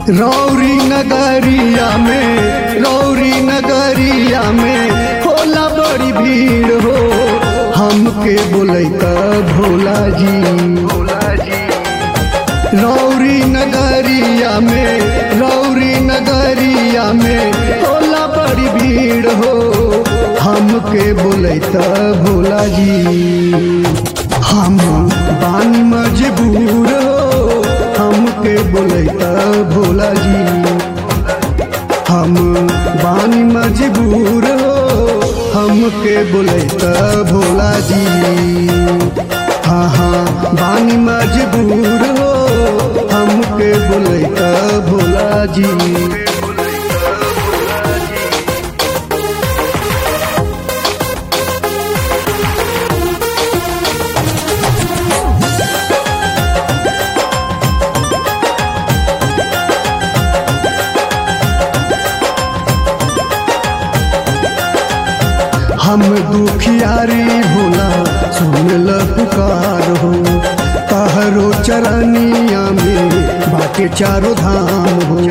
रौरी नगरिया में रौरी नगरिया में होला बड़ी भीड़ हो हमके बोलैता भोला जी रौरी नगरिया में रौरी नगरिया में होला बड़ी भीड़ हो हमके बोलैता भोला जी हम बानी मजबूर हो हमके बोलैता भोला जी हम बानी मजबूर हो हमके बोलैता भोला जी हाँ हाँ बानी मजबूर हो हमके बोलैता भोला जी हम दुखियारी भोला सुनल पुकार हो तहरो चरनिया में बाटे चारो धाम हो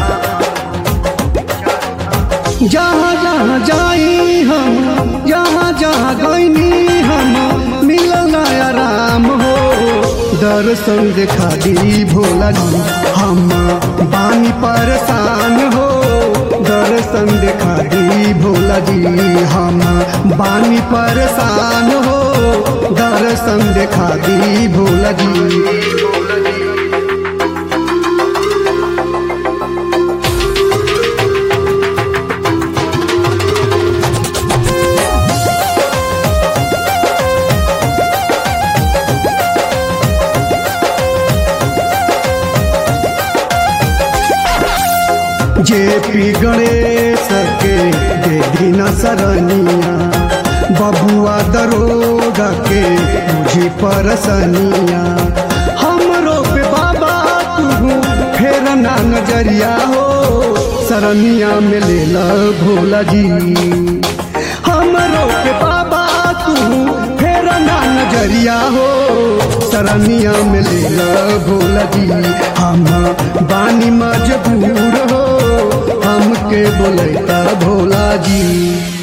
जहाँ जहाँ जाई हम जहाँ जहाँ गईनी हम मिलल आराम हो दर्शन देखा दी भोला जी हम बानी परेशान हो दर्शन देखा दी भोला जी हम बानी परेशान हो दर्शन देखा दी भोला जी जे पी गणेश के दे दीना सरनिया बबुआ दरोगा के मुझे परसनिया हमरो पे बाबा तू फेर ना नजरिया हो सरनिया में ले ल भोला जी हमरो पे बाबा तू फेर ना नजरिया हो सरनिया में ले ल भोला जी हम बानी मजबूर हो हमके बोलैता भोला जी